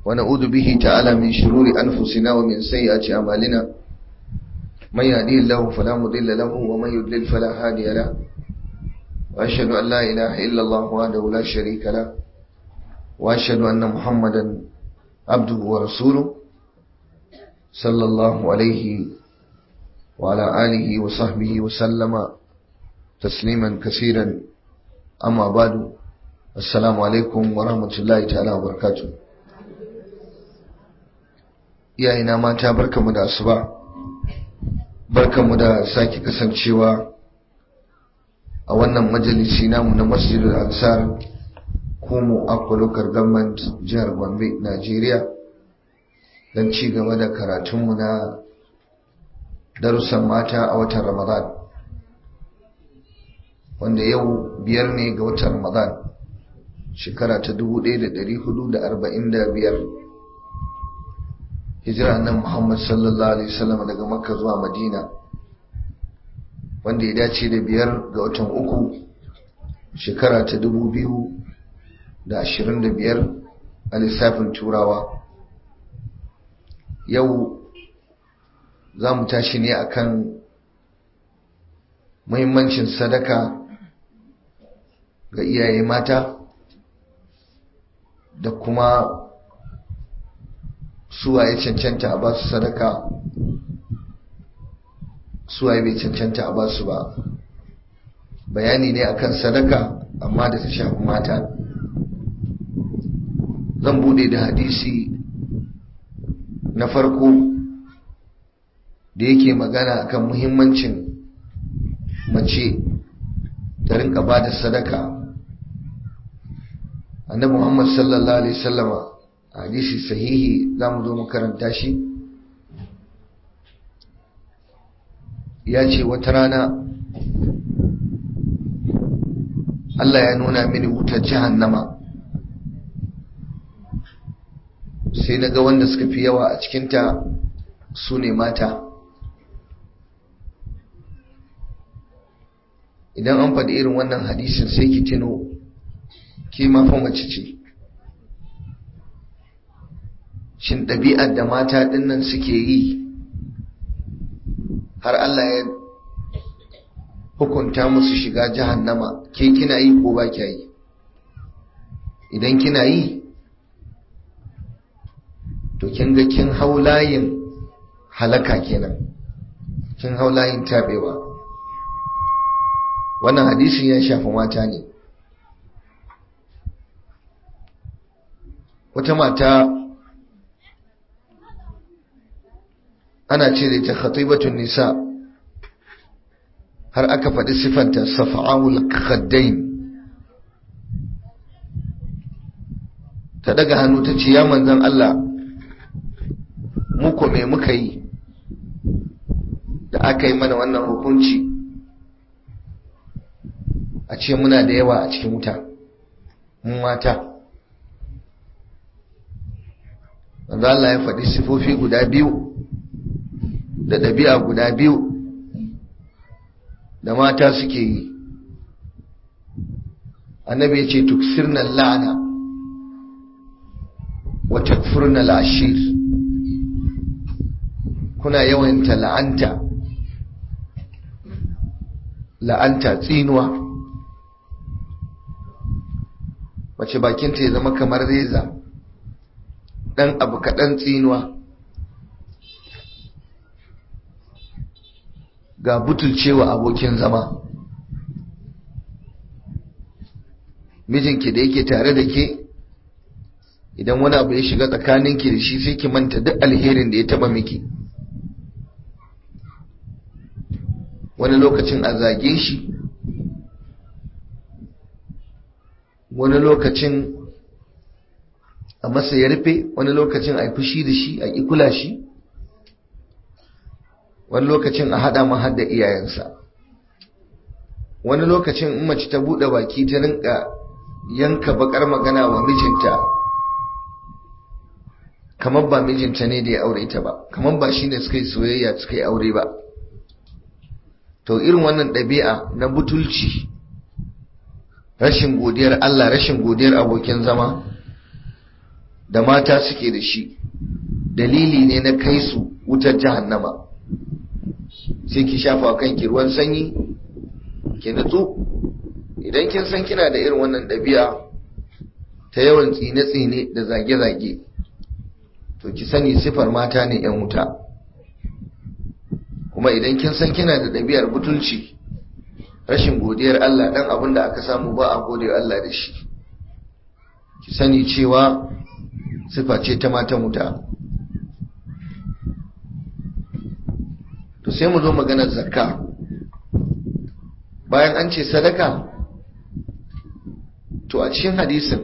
ونعوذ به تعالى من شرور أنفسنا ومن سيئات أعمالنا من يهديه الله فلا مضل له ومن يضلل فلا هادي له وأشهد أن لا إله إلا الله وحده لا شريك له وأشهد أن محمدا عبده ورسوله صلى الله عليه وعلى آله وصحبه وسلم تسليما كثيرا أما بعد السلام عليكم ورحمة الله تعالى وبركاته iyayena mata barkanmu da asuba barkanmu da sake kasancewa a wannan majalisi namu na masjidul ansar kumu akwa local government jihar gombe najeriya don ci gaba da karatunmu na darussan mata a watan ramadan wanda yau biyar ne ga watan ramadan shekara ta 1445 hijira nan muhammad sallallahu alaihi wasallam daga makka zuwa madina wanda ya dace da biyar ga watan uku shekara ta 2025 a lissafin turawa yau za mu tashi ne akan muhimmancin sadaka ga iyaye mata da kuma suwaye cancanta a basu sadaka suwaye bai cancanta a basu ba bayani ne akan sadaka amma da ta shafi mata zan bude da hadisi na farko da yake magana akan muhimmancin mace ta rinka ba da sadaka annabi muhammad sallallahu alaihi wasallama hadisi sahihi za mu zo mu karanta shi ya ce wata rana Allah ya nuna mini wutar jahannama sai na ga wanda suka fi yawa a cikinta su ne mata idan an faɗi irin wannan hadisin sai ki tino ki ma fa mace ce shin ɗabi'ar da mata ɗinnan suke yi har Allah ya hukunta musu shiga jahannama ke kina yi ko ba kya yi idan kina yi to kin ga kin hau layin halaka kenan kin hau layin tabewa wannan hadisin ya shafi mata ne wata mata ana ce da ita khatibatun nisa har aka faɗi siffanta safa'ul khaddain ta daga hannu ta ce ya manzan Allah muku me muka yi da aka yi mana wannan hukunci a ce muna da yawa a cikin wuta mun mata manzo Allah ya faɗi sifofi guda biyu da ɗabi'a guda biyu da mata suke yi annabi ya ce tuksirna la'ana wa takfurna al'ashir kuna yawanta la'anta la'anta tsinuwa mace bakinta ya zama kamar reza ɗan abu kaɗan tsinuwa ga butulcewa abokin zama mijinki da yake tare da ke idan wani abu ya shiga tsakaninki da shi sai ki manta duk alherin da ya taba miki wani lokacin a zage shi wani lokacin a masa ya rufe wani lokacin a yi fushi da shi a kula shi wani lokacin a haɗa man hadda iyayensa wani lokacin in mace ta buɗe baki ta rinka yanka bakar magana wa mijinta kamar ba mijinta ne da ya aure ta ba kamar ba shi ne suka yi soyayya suka yi aure ba to irin wannan ɗabi'a na butulci rashin godiyar Allah rashin godiyar abokin zama da mata suke da shi dalili ne na kai su wutar jahannama sai ki shafa kanki ruwan sanyi ki nutsu idan kin san kina da irin wannan ɗabi'a ta yawan tsine-tsine da zage-zage to ki sani sifar mata ne 'yan wuta kuma idan kin san kina da ɗabi'ar butulci rashin godiyar Allah dan abin da aka samu ba a gode Allah da shi ki sani cewa sifa ce ta matan wuta to sai mu zo maganar zakka bayan an ce sadaka to a cikin hadisin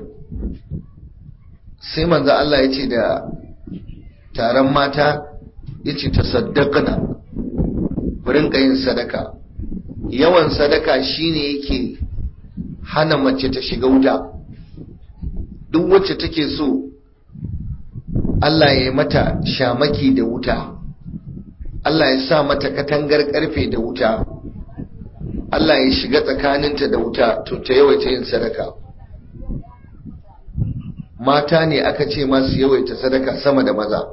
sai manzo Allah ya ce da taron mata ya ce ta saddaqana rinka yin sadaka yawan sadaka shine yake hana mace ta shiga wuta duk wacce take so Allah ya yi mata shamaki da wuta Allah ya sa mata katangar karfe da wuta Allah ya shiga tsakaninta da wuta to ta yawaita yin sadaka mata ne aka ce masu yawaita sadaka sama da maza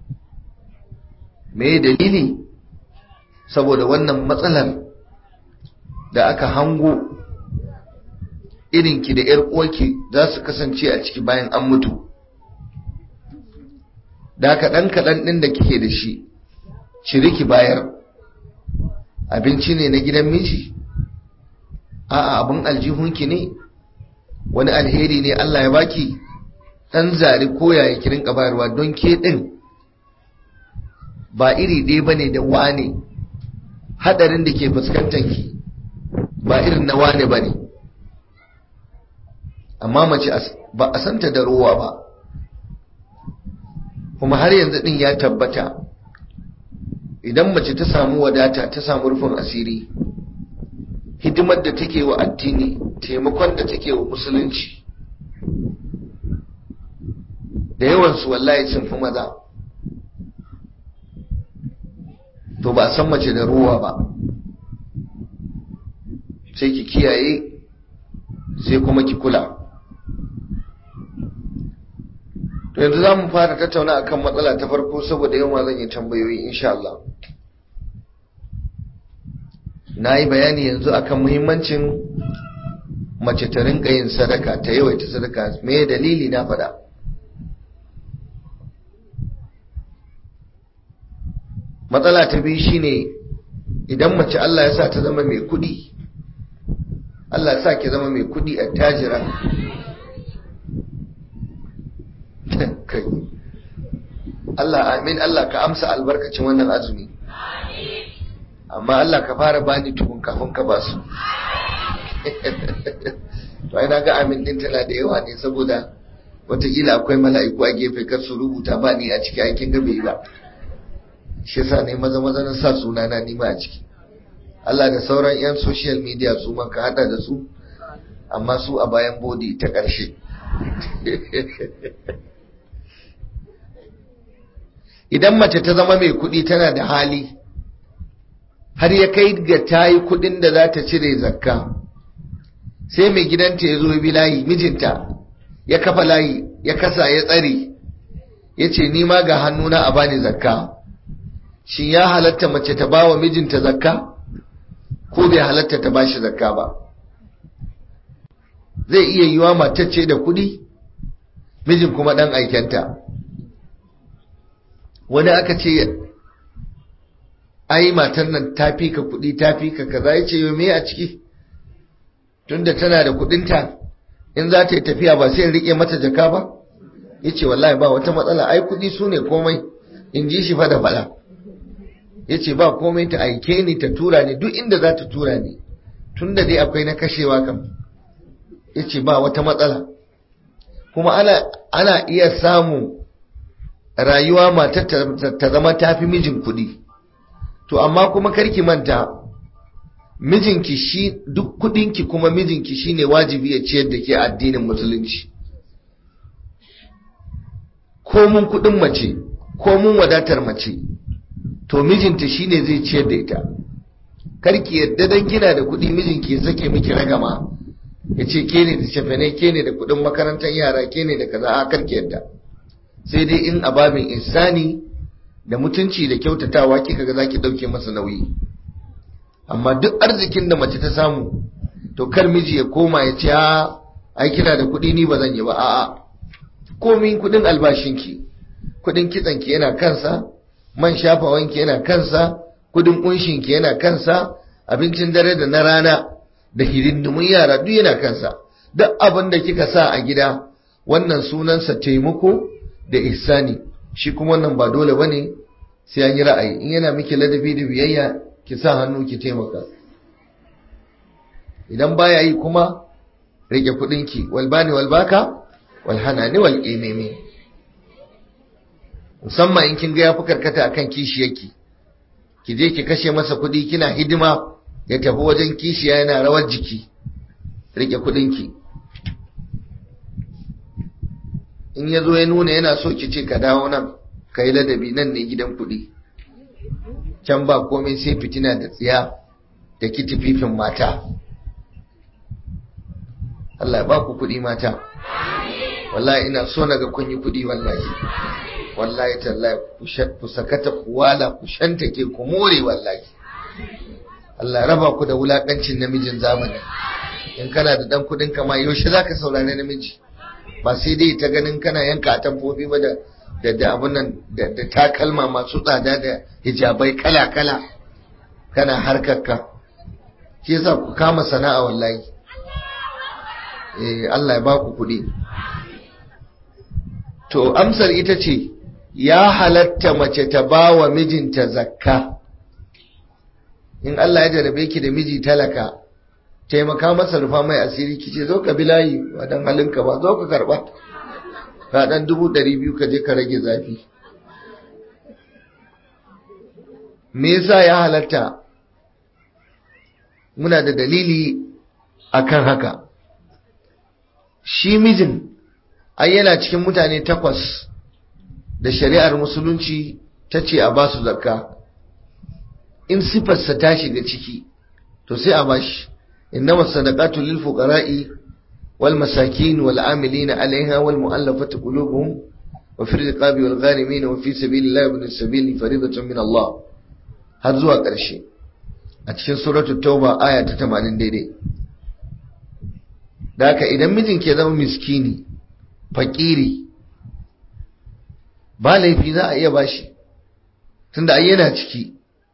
me dalili saboda wannan matsalar da aka hango irinki da ‘yar uwarki za su kasance a ciki bayan an mutu da kaɗan kaɗan ɗin da kike da shi ciri ki bayar abinci ne na gidan miji a'a abin aljihunki ne wani alheri ne Allah ya baki ɗan zari koya ya kirin bayarwa don ke ɗin ba iri ɗaya ba ne da wane haɗarin da ke fuskantanki ba irin na wane ba ne amma mace ba a santa da ruwa ba kuma har yanzu ɗin ya tabbata idan mace ta samu wadata ta samu rufin asiri hidimar da take wa addini taimakon da take wa musulunci da yawansu wallahi sun fi maza to ba a san mace da ruwa ba sai ki kiyaye sai kuma ki kula to yanzu za mu fara tattauna akan matsala ta farko saboda yawan zan yi tambayoyi insha Allah na yi bayani yanzu akan muhimmancin mace ta rinka yin sadaka ta yawaita sadaka me dalili na faɗa matsala ta biyu shine idan mace Allah ya sa ta zama mai kuɗi Allah ya sa ki zama mai kuɗi a tajira kai Allah amin Allah ka amsa albarkacin wannan azumi amma Allah ka fara bani tukun kafin ka basu to ai ga amin din tana da yawa ne saboda wataƙila akwai mala'iku a gefe kar su rubuta ba ni a ciki aikin gabe ba shi yasa ne maza maza na sa suna na nima a ciki Allah da sauran yan social media su ma ka hada da su amma su a bayan bodi ta ƙarshe idan mace ta zama mai kuɗi tana da hali har ya kai ga ta yi kuɗin da za ta cire zakka sai mai gidanta ya zo bi layi mijinta ya kafa layi ya kasa ya tsare ya ce ni ma ga hannuna a bani zakka shin ya halatta mace ta ba wa mijinta zakka ko bai halatta ta ba shi zakka ba zai iya yiwa matacce da kuɗi mijin kuma ɗan aikenta wani aka ce ai matan nan ta fi ka kuɗi ta fi ka kaza ya ce yau me a ciki tunda tana da kuɗinta in za ta yi tafiya ba sai in riƙe mata jaka ba ya ce wallahi ba wata matsala ai kuɗi su ne komai in ji shi fa da faɗa ya ce ba komai ta aike ni ta tura ni duk inda za ta tura ni tun da dai akwai na kashewa kam ya ce ba wata matsala kuma ana, ana iya samu rayuwa matar ta zama tafi mijin kuɗi to amma kuma karki manta mijinki shi duk kudinki kuma mijinki shine wajibi ya ciyar da ke addinin musulunci ko mun kudin mace ko mun wadatar mace to mijinta shine zai ciyar da ita karki yadda dan kina da kudi mijinki ya sake miki ragama ya ce ke ne da cefane ke ne da kudin makarantar yara ke ne da kaza a karki yadda sai dai in ababin insani da mutunci da kyautatawa kika ga zaki dauke masa nauyi amma duk arzikin da mace ta samu to kar miji ya koma ya ce a ai kina da kuɗi ni ba zan yi ba a'a komin kuɗin albashinki kuɗin kitsanki yana kansa man shafawanki yana kansa kuɗin kunshinki yana kansa abincin dare da na rana da hidindimun yara duk yana kansa duk abin da kika sa a gida wannan sunansa taimako da ihsani shi kuma wannan ba dole bane sai an yi ra'ayi in yana miki ladabi da biyayya ki sa hannu ki taimaka idan baya yi kuma rike kudinki walbani walbaka walhanani wal imimi musamman in kin ga ya fi karkata akan kishiyarki ki je ki kashe masa kudi kina hidima ya tafi wajen kishiya yana rawar jiki rike kudinki in ya zo ya nuna yana so ki ce ka dawo nan ka yi ladabi nan ne gidan kudi can ba komai sai fitina da tsiya da kitififin mata Allah ya ba ku kuɗi mata wallahi ina so naga kun yi kuɗi wallahi wallahi tallahi ku sakata ku wala ku shantake ku more wallahi Allah raba ku da wulakancin namijin zamani in kana da dan kuɗin kama yaushe zaka saurari namiji ba sai dai ta ganin kana yanka atamfofi ba da da da abun nan da takalma masu tsada da hijabai kala kala kana harkarka shi yasa ku kama sana'a wallahi Allah ya baku kuɗi. To, amsar ita ce, ya halatta mace ta ba wa mijinta zakka. In Allah ya jarabe ki da miji talaka, taimaka masa rufa mai asiri kice zo ka bilayi ba don halinka ba, zo ka karɓa. Ka ɗan dubu ɗari biyu ka je ka rage zafi. Me yasa ya halatta? Muna da dalili akan haka. shi mijin ai yana cikin mutane takwas da shari'ar musulunci ta ce a basu zakka in sifarsa ta shiga ciki to sai a bashi innama sadaqatu lil fuqara'i wal masakin wal amilina 'alayha wal mu'allafati qulubuhum wa fi riqabi wal gharimin wa fi sabilillahi ibn sabili fariidatan min Allah har zuwa ƙarshe a cikin suratul tauba aya ta 80 daidai da haka idan mijin ke zama miskini fakiri ba laifi za a iya bashi tunda ai yana ciki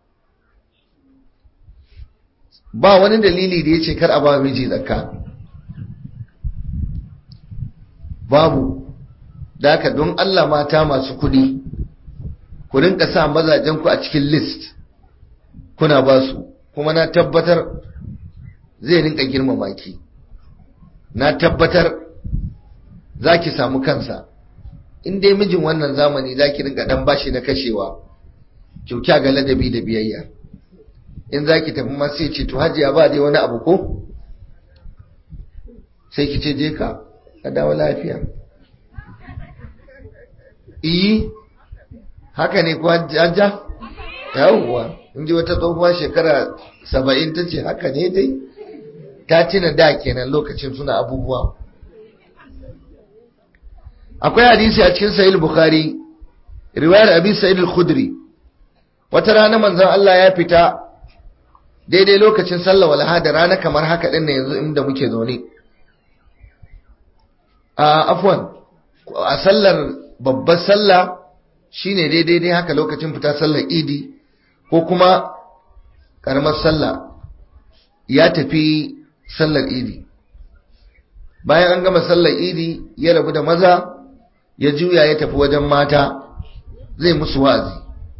ba wani dalili da ya ce kar a ba miji zakka babu da haka don Allah mata masu kudi ku rinka sa mazajen ku a cikin list kuna ba su kuma na tabbatar zai rinka girmama ki na tabbatar za ki samu kansa in dai mijin wannan zamani za ki rinka dan bashi na kashewa kyaukya ga ladabi da biyayya in za ki tafi ma sai ce to hajiya ba dai wani abu ko sai ki ce je ka ka dawo lafiya iyi haka ne kuwa jajja yawwa in ji wata tsohuwa shekara saba'in ta ce haka ne dai ta tuna da kenan lokacin suna abubuwa akwai hadisi a cikin sahih bukhari riwayar abi sa'id al-khudri wata rana manzon Allah ya fita daidai lokacin sallah walaha da rana kamar haka din yanzu inda muke zaune a afwan a sallar babbar sallah shine daidai dai haka lokacin fita sallar idi ko kuma karamar sallah ya tafi sallar idi bayan an gama sallar idi ya rabu da maza ya juya ya tafi wajen mata zai musu wa'azi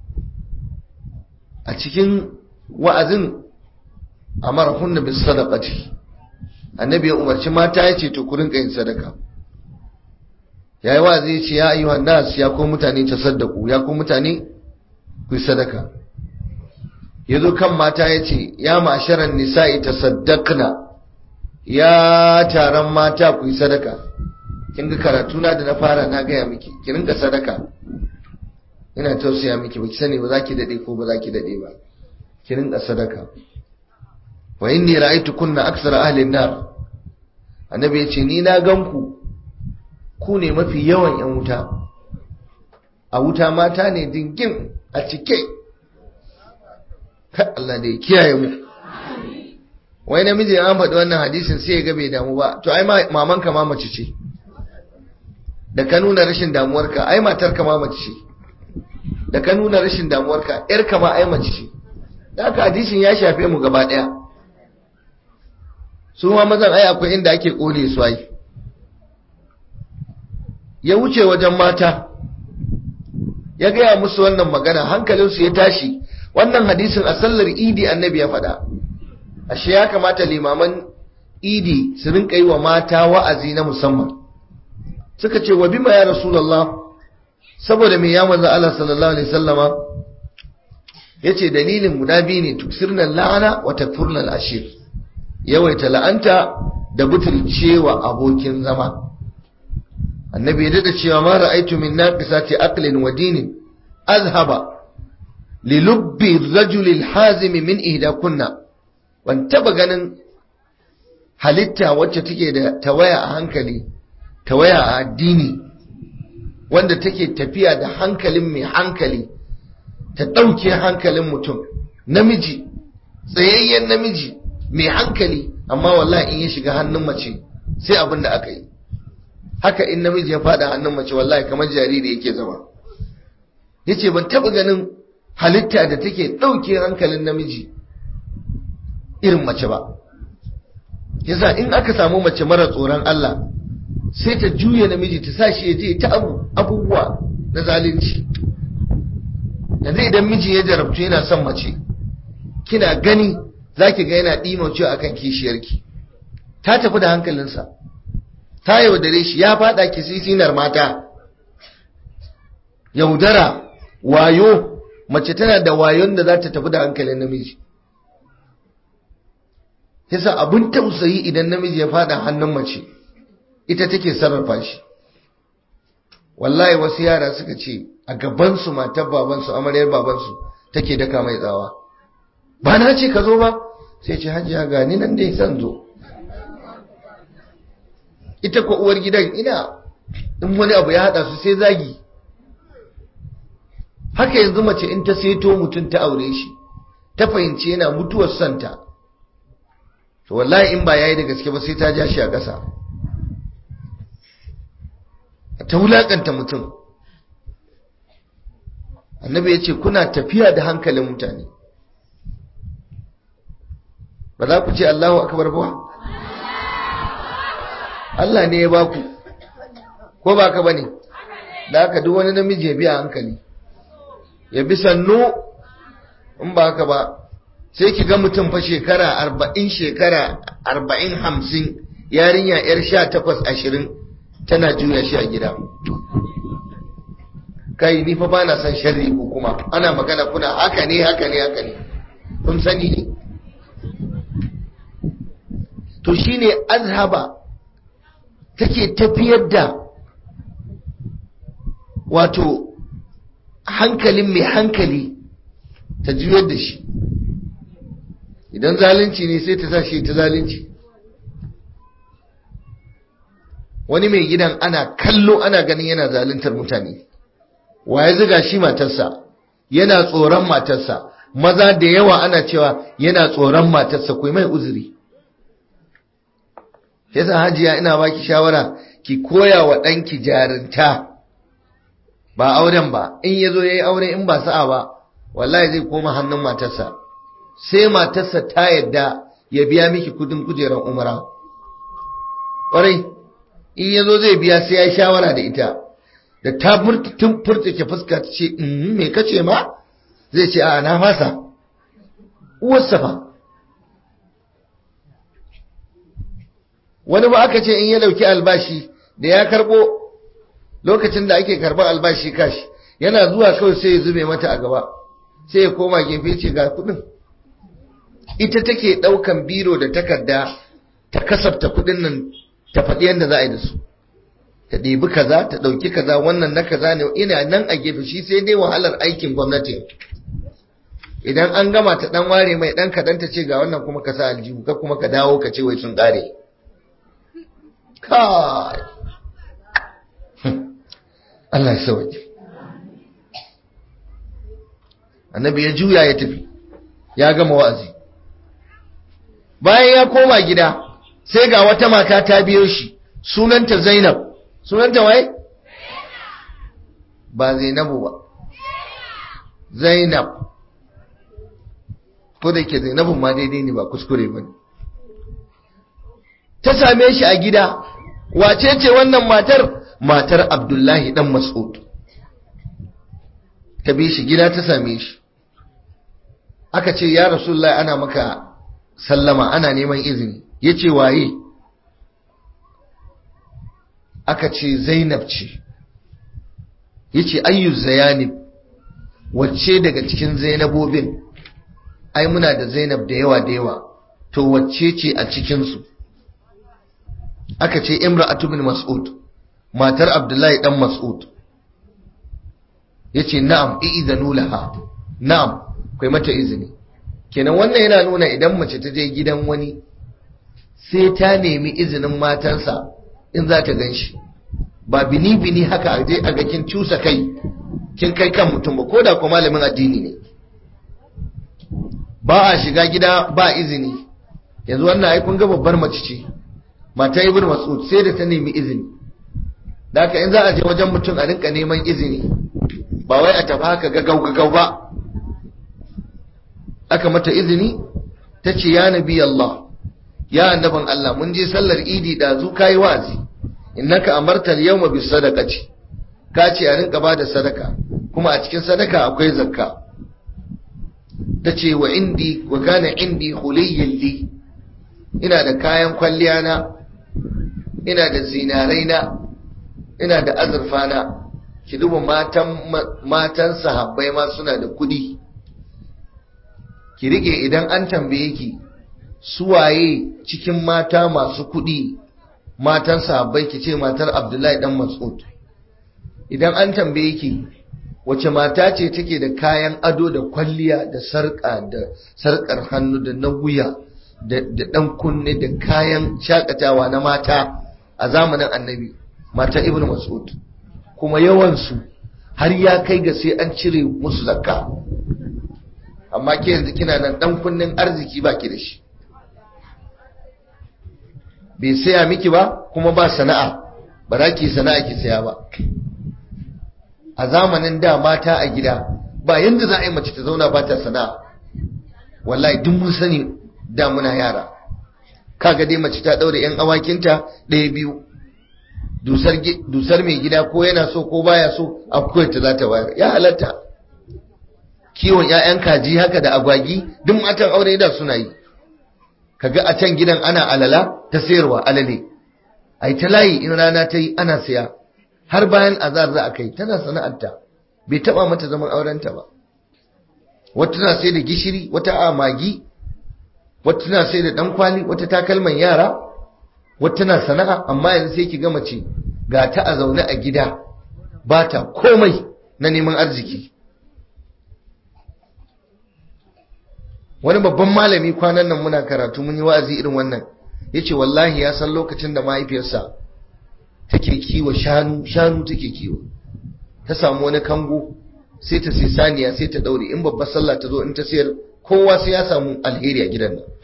a cikin wa'azin amara hunna bis sadaqati annabi ya umarci mata ya ce to ku rinka yin sadaka yayi wa'azi ya ce ya ayyuhan nas ya ko mutane tasaddaku ya ko mutane ku sadaka yazo kan mata ya ce ya ma'asharan nisa'i tasaddaqna ya taron mata ku yi sadaka kin ga karatu na da na fara na gaya miki ki rinka sadaka ina tausaya miki baki sani ba za ki dade ko ba za ki dade ba ki rinka sadaka wa inni ra'aytu kunna aksara ahli an-nar annabi ya ce ni na gan ku ku ne mafi yawan yan wuta a wuta mata ne dingin a cike Allah da ya kiyaye mu wai namiji an faɗi wannan hadisin sai ya ga bai damu ba to ai mamanka ma mace ce da ka nuna rashin damuwarka ai matarka ma mace ce da ka nuna rashin damuwarka yarka ma ai mace ce da haka hadisin ya shafe mu gaba ɗaya su ma mazan ai akwai inda ake kone su ai ya wuce wajen mata ya gaya musu wannan magana hankalinsu ya tashi wannan hadisin a sallar idi annabi ya faɗa ashe ya kamata limaman idi su rinka yi wa mata wa'azi na musamman suka ce wa bima ya rasulullah saboda me ya manzo Allah sallallahu alaihi wasallama yace dalilin guda biyu ne tuksirna la'ana wa takfurna al-ashir yawaita la'anta da butulcewa abokin zama annabi ya dada cewa ma ra'aitu min naqisati aqlin wa dinin azhaba li lubbi ar-rajuli al-hazim min ihda kunna ban taba ganin halitta wacce take da tawaya a hankali tawaya a addini wanda take tafiya da hankalin mai hankali ta ɗauke hankalin mutum namiji tsayayyen namiji mai hankali amma wallahi in ya shiga hannun mace sai abin da aka yi haka in namiji ya fada hannun mace wallahi kamar jariri yake zama yace ban taba ganin halitta da take ɗauke hankalin namiji irin mace ba yasa in aka samu mace mara tsoron Allah sai ta juya namiji ta sa shi ya je ta abubuwa na zalunci yanzu idan miji ya jarabtu yana son mace kina gani za ki ga yana ɗima cewa akan kishiyarki ta tafi da hankalinsa ta yaudare shi ya faɗa ki sisinar mata yaudara wayo mace tana da wayon da za ta tafi da hankalin namiji yasa abin tausayi idan namiji ya faɗa hannun mace ita take sarrafa shi wallahi wasu yara suka ce a gabansu matar babansu amaryar babansu take daka mai tsawa ba na ce ka zo ba sai ce hajiya gani nan dai zan zo ita ko uwar gidan ina in wani abu ya hada su sai zagi haka yanzu mace in ta seto mutum ta aure shi ta fahimci yana mutuwar santa to wallahi in ba yayi da gaske ba sai ta ja shi a ƙasa ta wulakanta mutum annabi ya ce kuna tafiya da hankalin mutane ba za ku ce Allahu akbar ba Allah ne ya baku ko ba ka bane da haka duk wani namiji ya biya hankali ya bi sannu in ba haka ba sai ki ga mutum fa shekara arba'in shekara arba'in hamsin yarinya yar sha takwas ashirin tana juya shi a gida kai ni fa bana son sharri ko kuma ana magana kuna haka ne haka ne haka ne kun sani ne to shine azhaba take tafiyar da wato hankalin mai hankali ta juyar da shi idan zalunci ne sai ta sa shi ta zalunci wani mai gidan ana kallo ana ganin yana zaluntar mutane waye ziga shi matarsa yana tsoron matarsa maza da yawa ana cewa yana tsoron matarsa ku mai uzuri yasa hajiya ina baki shawara ki koya wa ɗanki jarinta ba auren ba in ya zo ya yi aure in ba sa'a ba wallahi zai koma hannun matarsa sai matarsa ta yadda ya biya miki kudin kujerar umara ƙwarai in ya zo zai biya sai ya yi shawara da ita da ta tun furtake fuska ta ce me kace ma zai ce a na fasa uwarsa fa wani ba aka ce in ya dauki albashi da ya karbo lokacin da ake karban albashi kashi yana zuwa kawai sai ya zube mata a gaba sai ya koma gefe ce ga kudin ita take daukan biro da takarda ta kasafta kudin nan ta faɗi yadda za a yi da su ta ɗebi kaza ta ɗauki kaza wannan na kaza ne ina nan a gefe shi sai dai wahalar aikin gwamnati idan an gama ta ɗan ware mai ɗan kaɗan ta ce ga wannan kuma ka sa aljihu ka kuma ka dawo ka ce wai sun ƙare kai Allah ya sauke annabi ya juya ya tafi ya gama wa'azi bayan ya koma gida sai ga wata mata ta biyo shi sunanta zainab sunanta waye ba zainabu ba zainab ko da ke zainabun ma daidai ne ba kuskure ba ta same shi a gida wace ce wannan matar matar abdullahi dan mas'ud ta bi shi gida ta same shi aka ce ya rasulullah ana maka sallama ana neman izini ya ce waye aka ce zainab ce ya ce ayyu zayanib wacce daga cikin zainabobin ai muna da zainab da yawa da yawa to wacce ce a cikinsu aka ce imra'atu bin mas'ud matar abdullahi dan mas'ud yace na'am i'idhanu laha na'am kai mata izini kenan wannan yana nuna idan mace ta je gidan wani sai ta nemi izinin matansa in za ta ganshi ba bini bini haka a je a ga kin cusa kai kin kai kan mutum ba ko da ko malamin addini ne ba a shiga gida ba izini yanzu wannan ai kun ga babbar mace ce mata ibn mas'ud sai da ta nemi izini da haka in za a je wajen mutum a rinka neman izini ba wai a tafi haka gagau gagau ba aka mata izini ta ce ya nabi Allah ya annaban Allah mun je sallar idi da zu kai wazi innaka amarta al-yawma bis sadaqati ka ce a rinka bada sadaka kuma a cikin sadaka akwai zakka tace wa indi wa kana indi huliyyan li ina da kayan kwalliya na ina da zinarai na ina da azurfa na ki duba matan matan sahabbai ma suna da kudi ki rike idan an tambaye ki suwaye cikin mata masu kudi matan sahabbai ki ce matar Abdullahi dan Mas'ud idan an tambaye ki wace mata ce take da kayan ado da kwalliya da sarka da sarkar hannu da na wuya da dan kunne da kayan shakatawa na mata a zamanin annabi mata ibn mas'ud kuma yawansu har ya kai ga sai an cire musu zakka amma ke yanzu kina nan dan kunnen arziki baki da shi bai saya miki ba kuma ba sana'a ba za ki sana'a ki saya ba a zamanin da mata a gida ba yanda za a yi mace ta zauna ba ta sana'a wallahi duk mun sani da muna yara kaga dai mace ta daure yan awakinta ɗaya biyu dusar mai gida ko yana so ko baya so akwai ta za ta bayar ya halatta kiwon 'ya'yan kaji haka da agwagi duk matan aure da suna yi kaga a can gidan ana alala ta sayarwa alale ai ta layi in rana ta yi ana siya har bayan azar za a kai tana sana'arta bai taba mata zaman aurenta ba wata tana sai da gishiri wata a magi wata tana sai da dan kwali wata takalman yara wata tana sana'a amma yanzu sai ki ga mace ga ta a zaune a gida ba ta komai na neman arziki wani babban malami kwanan nan muna karatu mun yi wa'azi irin wannan yace wallahi ya san lokacin da mahaifiyarsa take kiwo shanu shanu take kiwo ta samu wani kango sai ta sai saniya sai ta daure in babbar sallah ta zo in ta sayar kowa sai ya samu alheri a gidan nan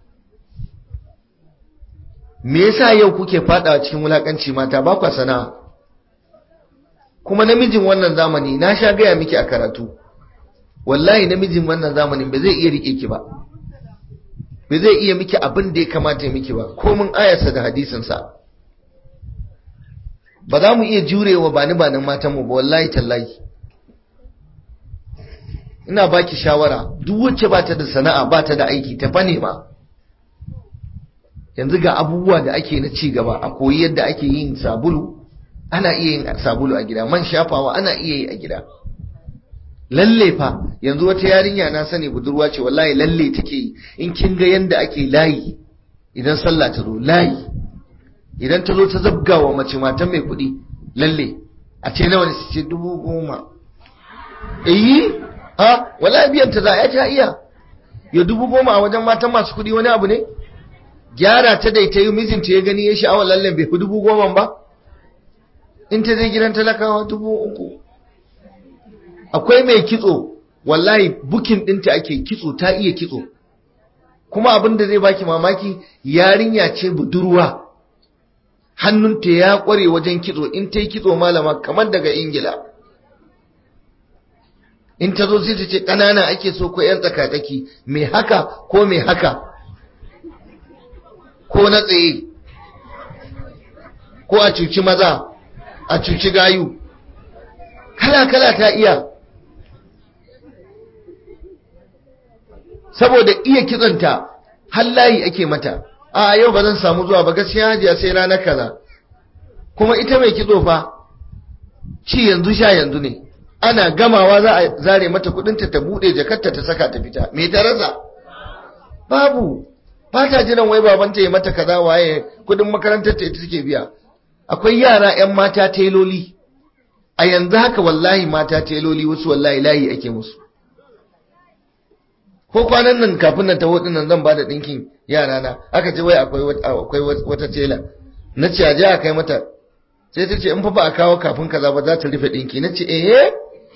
me yasa yau kuke fadawa cikin wulakanci mata ba kwa sana'a kuma namijin wannan zamani na sha gaya miki a karatu wallahi namijin wannan zamanin ba zai iya rike ki ba ba zai iya miki abin da ya kamata ya miki ba komin ayarsa da hadisinsa ba za mu iya jurewa ba ni ba nan matanmu ba wallahi tallahi ina baki shawara duk wacce ba ta da sana'a ba ta da aiki ta fane ma yanzu ga abubuwa da ake na ci gaba a koyi yadda ake yin sabulu ana iya yin sabulu a gida man shafawa ana iya yi a gida lalle fa yanzu wata yarinya na sani budurwa ce wallahi lalle take yi in kin ga yanda ake layi idan sallah ta zo layi idan ta zo ta zabga wa mace matan mai kuɗi lalle a ce nawa ne su ce dubu goma eh ha wallahi biyan ta za a ta iya ya dubu goma a wajen matan masu kuɗi wani abu ne gyara ta dai ta yi mijinta ya gani ya sha'awar lallen bai fi dubu goma ba in ta je gidan talakawa dubu uku akwai mai kitso wallahi bukin ɗinta ake kitso ta iya kitso kuma abin da zai baki mamaki yarinya ce budurwa hannunta ya ƙware wajen kitso in ta yi kitso malama kamar daga ingila in ta zo sai ta ce ƙanana ake so ko 'yan tsakatsaki mai haka ko mai haka ko na tsaye ko a cuci maza a cuci gayu kala-kala ta iya saboda iya kitsonta hallayi ake mata a yau ba zan samu zuwa ba gaskiya hajiya sai ranar kaza kuma ita mai kitso fa ci yanzu sha yanzu ne ana gamawa za a zare mata kudinta ta bude jakarta ta saka ta fita me ta rasa babu ba ta jiran wai babanta ya mata kaza waye kudin makarantar ta ita take biya akwai yara yan mata teloli a yanzu haka wallahi mata teloli wasu wallahi layi ake musu ko kwanan nan kafin nan taho nan zan bada dinkin yara na aka ce wai akwai akwai wata tela na ce aje a kai mata sai ta ce in fa ba a kawo kafin kaza ba za ta rufe dinki na ce eh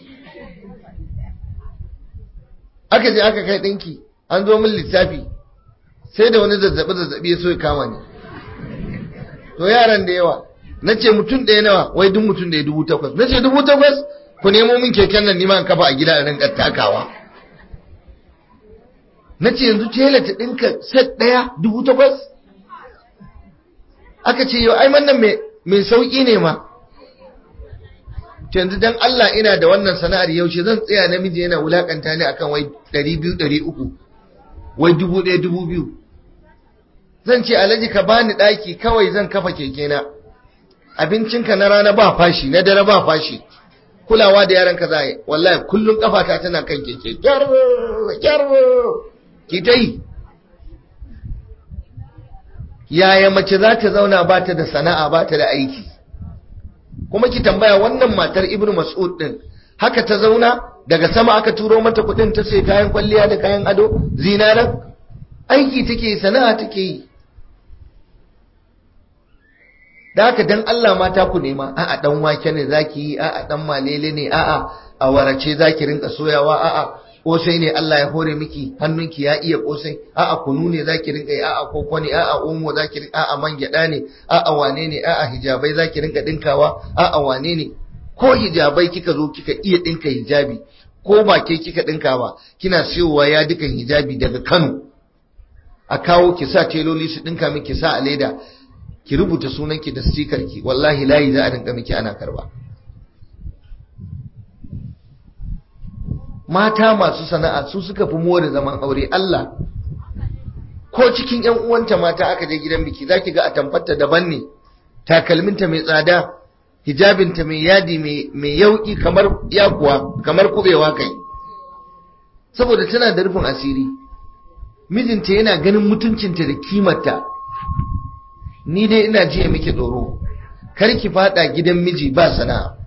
aka je aka kai dinki an zo min lissafi sai da wani zazzabi zazzabi ya so ya kama ni to yaran da yawa na ce mutum ɗaya nawa wai duk mutum ɗaya dubu takwas na ce dubu takwas ku nemo min keken nan nima in kafa a gida a rinka takawa na ce yanzu tela ta ɗinka set ɗaya dubu takwas aka ce yau ai wannan mai sauƙi ne ma yanzu dan Allah ina da wannan sana'ar yaushe zan tsaya namiji yana wulakanta ni akan wai ɗari biyu ɗari uku wai dubu ɗaya dubu biyu zan ce alhaji ka bani ɗaki kawai zan kafa keke na abincinka na rana ba fashi na dare ba fashi kulawa da yaran ka zai wallahi kullum kafata tana kan keke kyarro kyarro ki ta yi yaya mace za ta zauna ba ta da sana'a ba ta da aiki kuma ki tambaya wannan matar ibnu mas'ud din haka ta zauna daga sama aka turo mata kudin ta sai kayan kwalliya da kayan ado zinaran aiki take sana'a take yi da haka dan Allah mata ku nema a'a dan wake ne zaki yi a'a dan malele ne a'a a warace zaki rinka soyawa a'a kosai ne Allah ya hore miki hannunki ya iya kosai a'a kunu ne zaki rinka yi a'a koko ne a'a omo zaki rinka a'a man gyada ne a'a wane ne a'a hijabai zaki rinka dinkawa a'a wane ne ko hijabai kika zo kika iya dinka hijabi ko ba ke kika dinka ba kina siyowa ya dukan hijabi daga Kano a kawo ki sa teloli su dinka miki sa a leda ki rubuta sunanki da sticker ki wallahi layi za a rinka miki ana karba mata masu sana'a su suka fi more zaman aure Allah ko cikin ƴan uwanta mata aka je gidan biki zaki ga a tamfarta daban ne takalminta mai tsada hijabinta mai yadi mai yauki kamar yakuwa kamar kubewa kai saboda tana da rufin asiri mijinta yana ganin mutuncinta da kimarta ni dai ina jiya miki tsoro kar ki fada gidan miji ba sana'a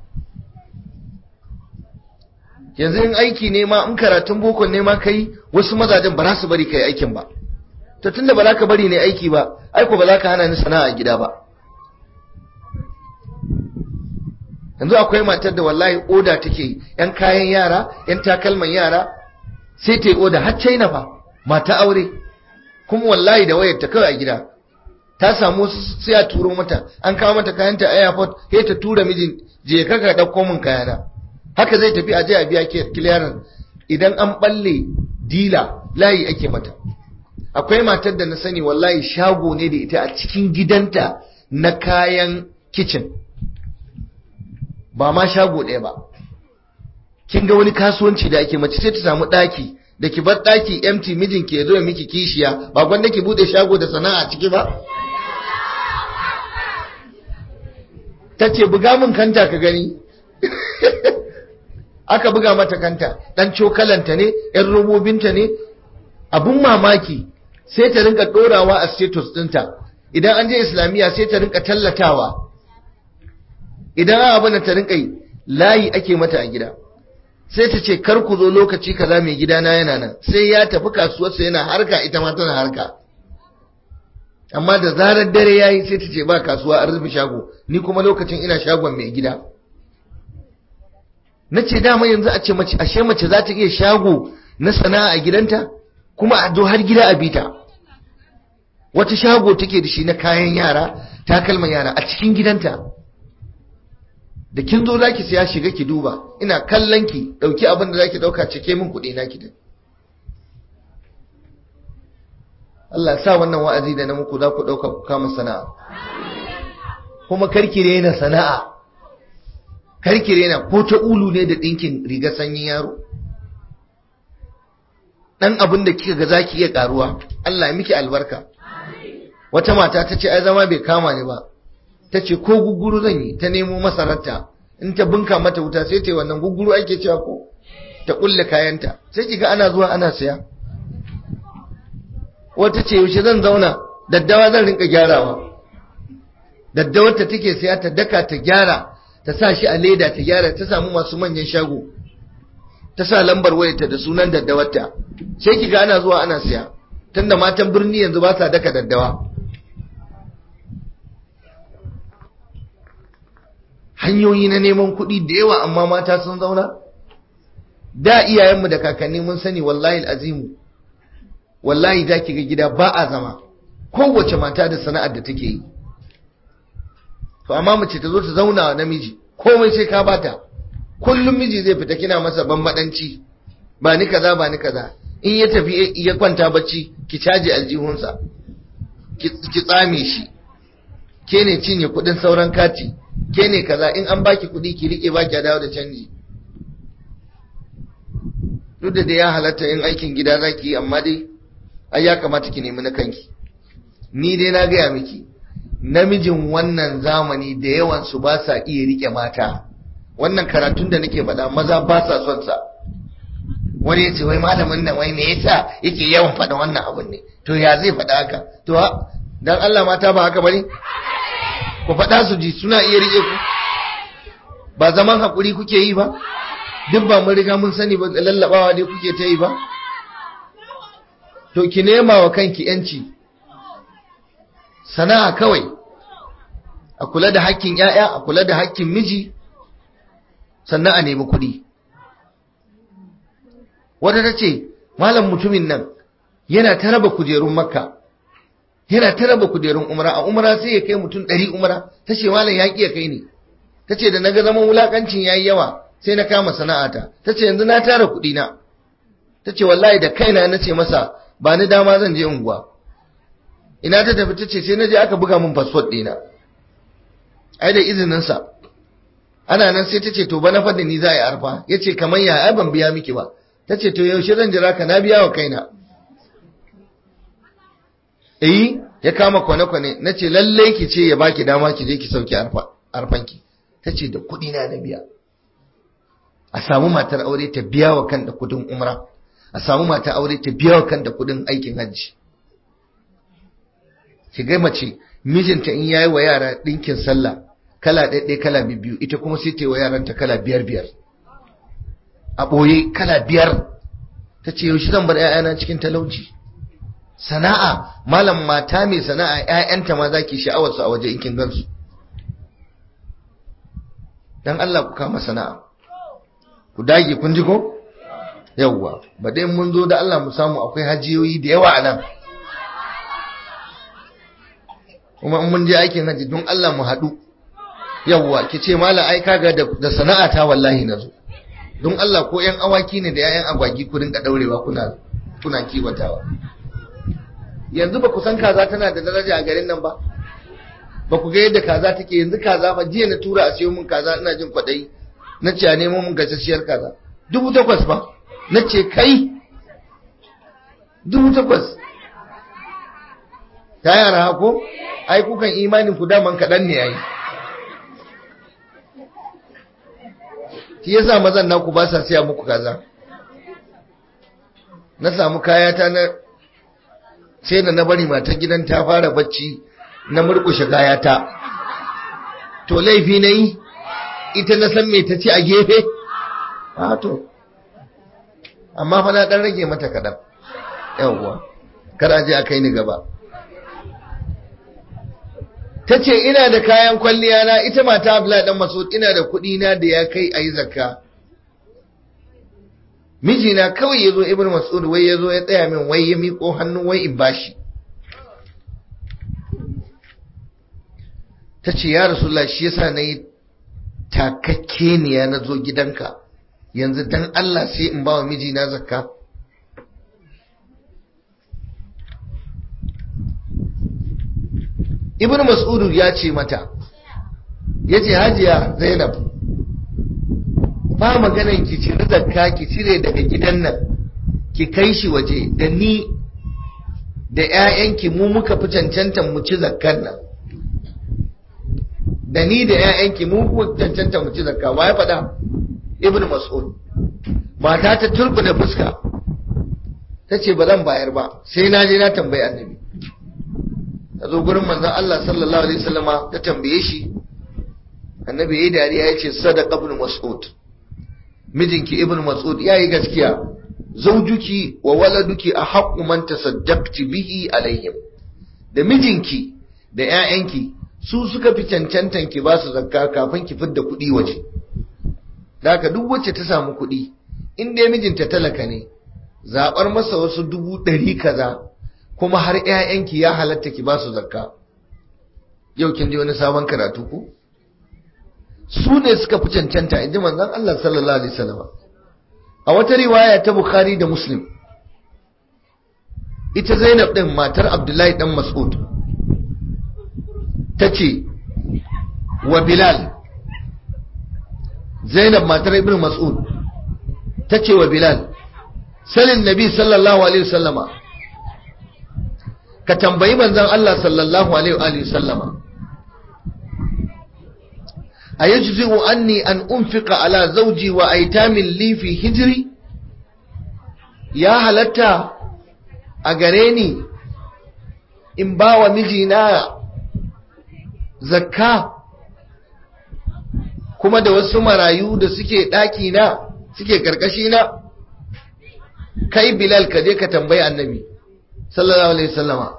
yanzu in aiki ne ma in karatun boko ne ma kai wasu mazajen ba za su bari kai aikin ba to tunda ba za ka bari ne aiki ba aiko ba za ka hana ni sana'a a gida ba yanzu akwai matar da wallahi oda take yan kayan yara yan takalman yara sai ta yi oda har china fa mata aure kuma wallahi da wayar ta kawai a gida ta samu sai a turo mata an kawo mata kayanta a airport sai ta tura mijin je ka ka dauko min kayana haka zai tafi a je a biya clearance idan an balle dila layi ake mata akwai matar da na sani wallahi shago ne da ita a cikin gidanta na kayan kitchen ba ma shago ɗaya ba kin ga wani kasuwanci da ake mace sai ta samu ɗaki da ki bar ɗaki empty mijinki ya zo ya miki kishiya ba gwanda ki bude shago da sana'a ciki ba ta ce buga min kanta ka gani aka buga mata kanta ɗan cokalanta ne ‘yan robobinta ne abun mamaki sai ta rinka ɗorawa a status ɗinta idan an je islamiyya sai ta rinka tallatawa idan abin da ta rinka yi layi ake mata a gida sai ta ce kar ku zo lokaci kaza mai gidana yana nan sai ya tafi kasuwarsa yana harka ita ma tana harka amma da zarar dare yayi sai ta ce ba kasuwa an rufe shago ni kuma lokacin ina shagon mai gida na ce dama yanzu a ce mace ashe mace za ta iya shago na sana'a a gidanta kuma a zo har gida a bita wata shago take da shi na kayan yara takalman yara a cikin gidanta da kin zo zaki siya shiga ki duba ina kallon ki dauki abin da zaki dauka cike min kuɗi na ki Allah sa wannan wa'azi da na muku za ku dauka ku kama sana'a kuma karki rena sana'a karki rena ko ta ulu ne da dinkin riga sanyin yaro dan abin da kika ga zaki iya karuwa Allah ya miki albarka wata mata ta ce ai zama bai kama ni ba ta ce ko guguru zan yi ta nemo masararta in ta bunka mata wuta sai ta yi wannan guguru ake cewa ko ta kulle kayanta sai kiga ana zuwa ana siya wata ce yaushe zan zauna daddawa zan rinka gyarawa daddawar ta take siya ta daka ta gyara ta sa shi a leda ta gyara ta samu masu manyan shago ta sa lambar wayarta da sunan daddawarta sai kiga ana zuwa ana siya tunda matan birni yanzu ba sa daka daddawa hanyoyi na neman kuɗi da yawa amma mata sun zauna da iyayenmu da kakanni mun sani wallahi azimu wallahi za ki ga gida ba a zama kowace mata da sana'ar da take yi to amma mace ta zo ta zauna wa namiji komai sai ka bata kullum miji zai fita kina masa bambadanci ba ni kaza ba ni kaza in ya tafi ya kwanta bacci ki caji aljihunsa ki tsame shi ke ne cinye kudin sauran kati ke ne kaza in an baki kudi ki rike baki a dawo da canji duk da ya halatta in aikin gida zaki yi amma dai ai ya kamata ki nemi na kanki ni dai na gaya miki namijin wannan zamani da yawan su ba sa iya rike mata wannan karatun da nake faɗa maza ba sa son sa wani ya ce wai malamin nan wai me yasa yake yawan faɗa wannan abun ne to ya zai faɗa haka to dan Allah mata ba haka bane ku faɗa su ji suna iya rike ku ba zaman hakuri kuke yi ba duk ba mun riga mun sani ba lallabawa ne kuke ta yi ba to ki nema wa kanki yanci sana'a kawai a kula da hakkin ‘ya'ya a kula da hakkin miji sannan a nemi kuɗi wata ta ce malam mutumin nan yana ta raba kujerun makka yana ta raba kujerun umra a umra sai ya kai mutum ɗari umra ta ce malam ya ƙi ya kai ne ta ce da na ga zaman wulaƙancin ya yi yawa sai na kama sana'ata ta ce yanzu na tara kuɗi na ta ce wallahi da kaina na ce masa ba ni dama zan je unguwa ina ta tafi ta ce sai na je aka buga min fasfot ɗina ai da izininsa ana nan sai ta ce to ba na faɗi ni za a yi arfa ya ce kamar ya ai ban biya miki ba ta ce to yaushe zan jira ka na biya wa kaina eh ya kama kwane-kwane na ce lallai ki ce ya baki dama ki je ki sauki arfanki ta ce da kuɗi na na biya a samu matar aure ta biya wa kanta kudin umra a samu matar aure ta biya wa kanta kudin aikin hajji ki ga mace mijinta in yayi wa yara dinkin sallah kala ɗaiɗai kala biyu ita kuma sai ta yi wa yaranta kala biyar biyar a ɓoye kala biyar ta ce yaushe zan bar 'ya'yana cikin talauci sana'a malam mata mai sana'a 'ya'yanta ma za ki sha'awarsu a waje in kin gansu dan Allah ku kama sana'a ku dage kun ji ko yawwa ba dai mun zo da Allah mu samu akwai hajiyoyi da yawa a nan kuma in mun je aikin haji don Allah mu haɗu yawwa ki ce mala ai kaga da sana'a ta wallahi na zo don Allah ko yan awaki ne da yayan agwagi ku rinka daurewa kuna kuna kiwatawa yanzu ba ku san kaza tana da daraja a garin nan ba ba ku ga yadda kaza take yanzu kaza fa jiya na tura a siyo mun kaza ina jin kwaɗayi na ce a nemo mun gasasshiyar kaza dubu takwas ba na ce kai dubu takwas ta yara hako ai kukan imanin ku daman kaɗan ne ai shi yasa mazan naku ba sa siya muku kaza na samu kayata na sai da na bari matar gidan ta fara bacci na murkushe kayata to laifi na yi ita na san mai ta ci a gefe a to amma fa na dan rage mata kaɗan yawwa kar a je a kai ni gaba ta ce ina da kayan kwalliya na ita mata abla dan masud ina da kuɗi na da ya kai a yi zakka mijina kawai ya zo ibn mas'ud wai ya zo ya tsaya min wai ya miƙo hannu wai in bashi ta ce ya rasulullah shi yasa na yi takakke ne ya na zo gidanka yanzu dan Allah sai in ba wa mijina zakka ibn mas'ud ya ce mata ya ce hajiya zainab ba maganan ki cire zakka ki cire daga gidan nan ki kai shi waje da ni da 'ya'yanki mu muka fi cancantan mu ci zakkan nan da ni da 'ya'yanki mu muka cancantan mu ci zakka wa ya faɗa ibn mas'ud mata ta turbina fuska ta ce ba zan bayar ba sai na je na tambayi annabi ta zo gurin manzon Allah sallallahu alaihi wasallama ta tambaye shi annabi yayi dariya ya ce sadaqa ibn mas'ud mijinki ibn mas'ud yayi gaskiya zaujuki wa waladuki a haqqu man tasaddaqti bihi alaihim da mijinki da ƴaƴanki su suka fi cancantan ki ba su zakka kafin ki fidda kuɗi waje da haka duk wacce ta samu kuɗi in dai mijinta talaka ne zaɓar masa wasu dubu ɗari kaza kuma har ƴaƴanki ya halatta ki ba su zakka yau kin ji wani sabon karatu ku su ne suka fi cancanta in ji manzon Allah sallallahu alaihi wasallam a wata riwaya ta Bukhari da Muslim ita Zainab din matar Abdullahi dan Mas'ud tace wa Bilal Zainab matar Ibn Mas'ud tace wa Bilal salin Nabi sallallahu alaihi wasallama ka tambayi manzon Allah sallallahu alaihi wasallama أيجزئ أني أن أنفق على زوجي وأيتام لي في هجري يا هلتا أغريني إن باوى مجينا زكاة kuma da wasu marayu da suke ɗakina suke ƙarƙashina kai bilal ka je ka tambayi annabi sallallahu alaihi wasallama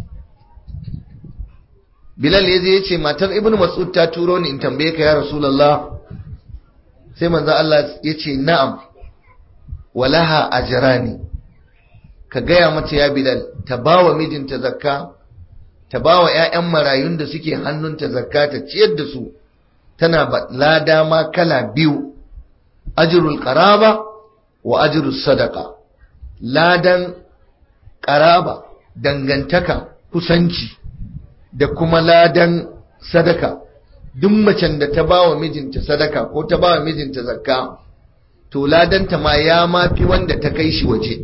Bilal ya je ya ce matar Ibn Mas'ud ta turo ni in tambaye ka ya Rasulullah sai manzo Allah ya ce na'am walaha ajrani ka gaya mata ya Bilal ta bawa mijinta zakka ta bawa ƴaƴan marayun da suke hannunta zakka ta ciyar da su tana ba lada ma kala biyu ajrul qaraba wa ajrus sadaqa ladan qaraba dangantaka kusanci da kuma ladan sadaka duk macen da ta bawa mijinta sadaka ko ta bawa mijinta zakka to ladanta ma ya mafi wanda ta kai shi waje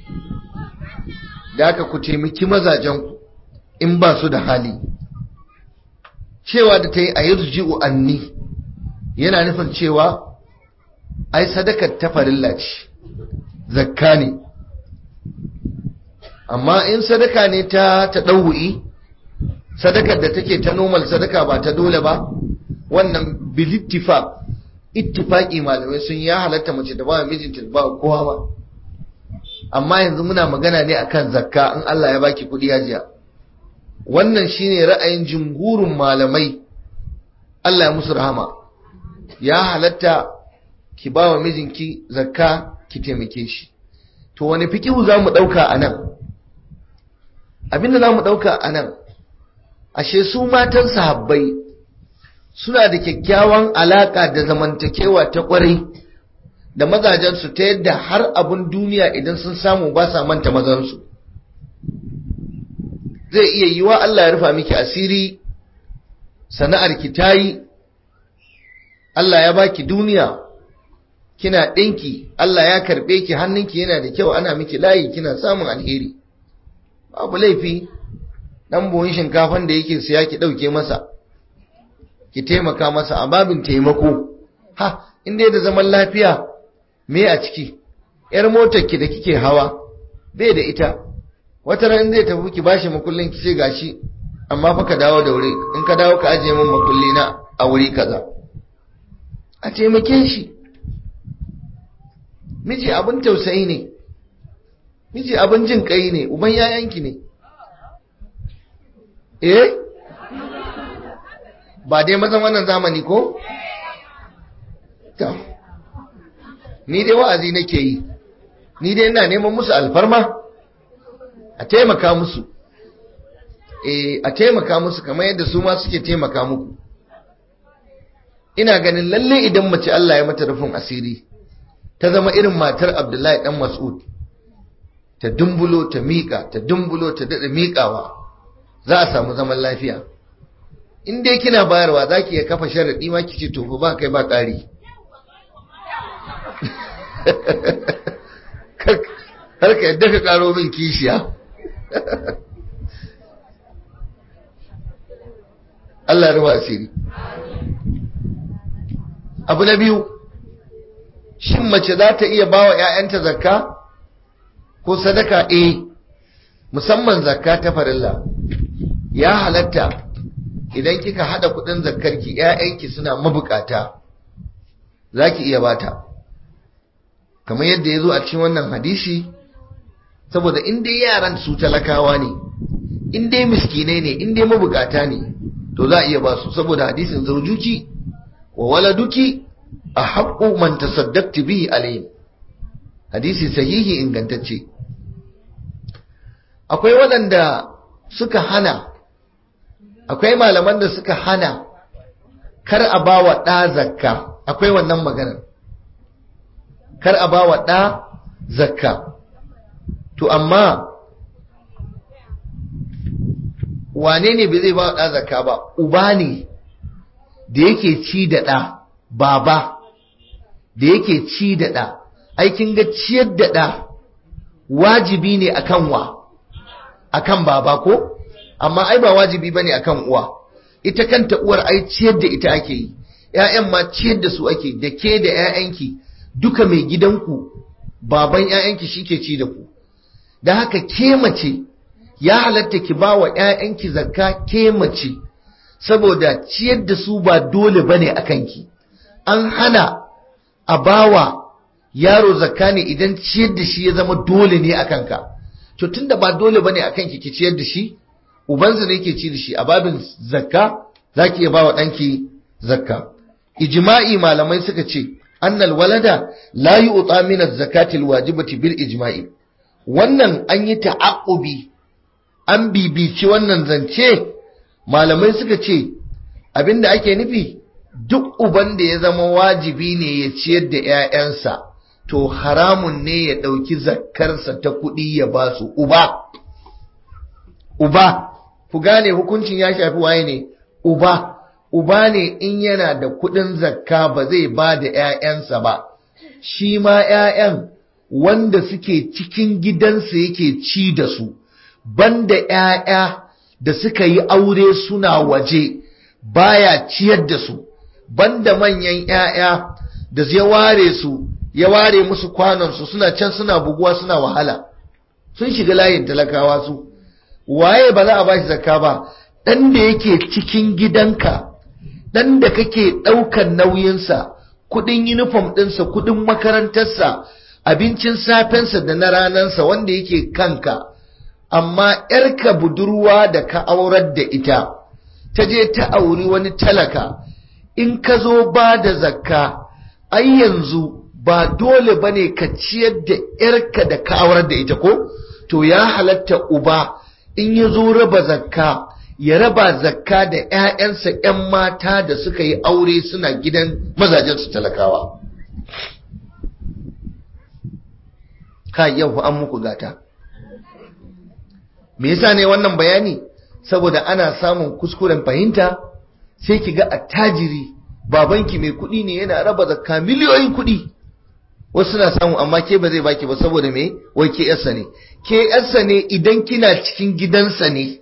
da aka ku taimaki mazajenku in ba su da hali cewa da ta yi a yurji'u anni yana nufin cewa ai sadakar ta farilla ce zakka ne amma in sadaka ne ta ta ɗau'i sadakar da take ta normal sadaka ba ta dole ba wannan bilittifaq ittifaqi malamai sun ya halatta mace da ba mijinta ba kowa ba amma yanzu muna magana ne akan zakka in Allah ya baki kudi hajiya wannan shine ra'ayin jumhurin malamai Allah ya musu rahama ya halatta ki ba wa mijinki zakka ki taimake shi to wani fikihu za mu ɗauka a nan abinda za mu ɗauka a nan ashe su matan sahabbai suna da kyakkyawan alaka da zamantakewa ta kwarai da mazajensu ta yadda har abun duniya idan sun samu ba sa manta mazansu zai iya yiwa Allah ya rufa miki asiri sana'ar ki tayi Allah ya baki duniya kina ɗinki Allah ya karɓe ki hannunki yana da kyau ana miki layi kina samun alheri babu laifi dan buhun shinkafan da yake siya ki dauke masa ki taimaka masa a babin taimako ha inda da zaman lafiya me a ciki yar motar ki da kike hawa bai da ita wata ran zai tafi ki bashi makullin ki ce gashi amma fa ka dawo da wuri in ka dawo ka ajiye min makulli na a wuri kaza a taimake shi miji abin tausayi ne miji abin jin kai ne uban yayanki ne eh ba dai mazan wannan zamani ko? ta ni dai wa'azi nake yi ni dai ina neman musu alfarma a taimaka musu eh a taimaka musu kamar yadda su ma suke taimaka muku ina ganin lalle idan mace Allah ya mata rufin asiri ta zama irin matar Abdullahi dan Mas'ud ta dumbulo ta miƙa ta dumbulo ta dada miƙawa za a samu zaman lafiya in dai kina bayarwa zaki ya kafa sharadi ma kici to ba kai ba ƙari har ka yadda ka karo min kishiya Allah ruwa asiri abu na biyu shin mace za ta iya ba wa ‘ya'yanta zakka ko sadaka eh musamman zakka ta farilla ya halatta idan kika hada kudin zakkarki ‘ya'yanki suna mabukata za ki iya bata kamar yadda ya zo a cikin wannan hadisi saboda in dai yaran su talakawa ne in dai miskinai ne in dai mabukata ne to za a iya ba su saboda hadisin zaujuki wa waladuki a haƙƙo man tasaddaqti bihi alayhim hadisi sahihi ingantacce akwai waɗanda suka hana akwai malaman da suka hana kar a ba wa ɗa zakka akwai wannan maganar kar a ba wa ɗa zakka to amma wane ne bai zai ba wa ɗa zakka ba uba ne da yake ci da ɗa baba da yake ci da ɗa aikin ga ciyar da ɗa wajibi ne akan wa akan baba ko amma ai ba wajibi bane akan uwa ita kanta uwar ai ciyar da ita ake yi ƴaƴan ma ciyar da su ake da ke da ƴaƴanki duka mai gidanku baban ƴaƴanki shike ci da ku da haka ke mace ya halatta ki ba wa ƴaƴanki zakka ke mace saboda ciyar da su ba dole bane akan ki an hana a bawa yaro zakka ne idan ciyar da shi ya zama dole ne akan ka to tunda ba dole bane akan ki ki ciyar da shi ubansa ne yake ci da shi a babin zakka zaki iya bawa danki zakka ijma'i malamai suka ce annal walada la yu'ta min az-zakati al-wajibati bil ijma'i wannan an yi ta'aqqubi an bibici wannan zance malamai suka ce abinda ake nufi duk uban da ya zama wajibi ne ya ciyar da 'ya'yansa to haramun ne ya ɗauki zakkarsa ta kuɗi ya ba su uba uba ku gane hukuncin ya shafi waye ne uba uba ne in yana da kuɗin zakka ba zai ba da 'ya'yansa ba shi ma 'ya'yan wanda suke cikin gidansa yake ci da su banda 'ya'ya da suka yi aure suna waje baya ciyar da su banda manyan 'ya'ya da ya ware su ya ware musu kwanonsu suna can suna buguwa suna wahala sun shiga layin talakawa su waye ba za a bashi zakka ba dan da yake cikin gidanka dan da kake ɗaukan nauyinsa kudin uniform ɗinsa kudin makarantarsa abincin safensa da na ranansa wanda yake kanka amma ‘yarka budurwa da ka aurar da ita ta je ta auri wani talaka in ka zo ba da zakka ai yanzu ba dole ba ne ka ciyar da ‘yarka da ka aurar da ita ko to ya halatta uba in ya zo raba zakka ya raba zakka da ‘ya'yansa ‘yan mata da suka yi aure suna gidan mazajensu talakawa ka yau an muku gata me yasa ne wannan bayani saboda ana samun kuskuren fahimta sai ki ga attajiri babanki mai kuɗi ne yana raba zakka miliyoyin kuɗi wasu na samu amma ke ba zai baki ba saboda me wai ke yarsa ne ke yarsa ne idan kina cikin gidansa ne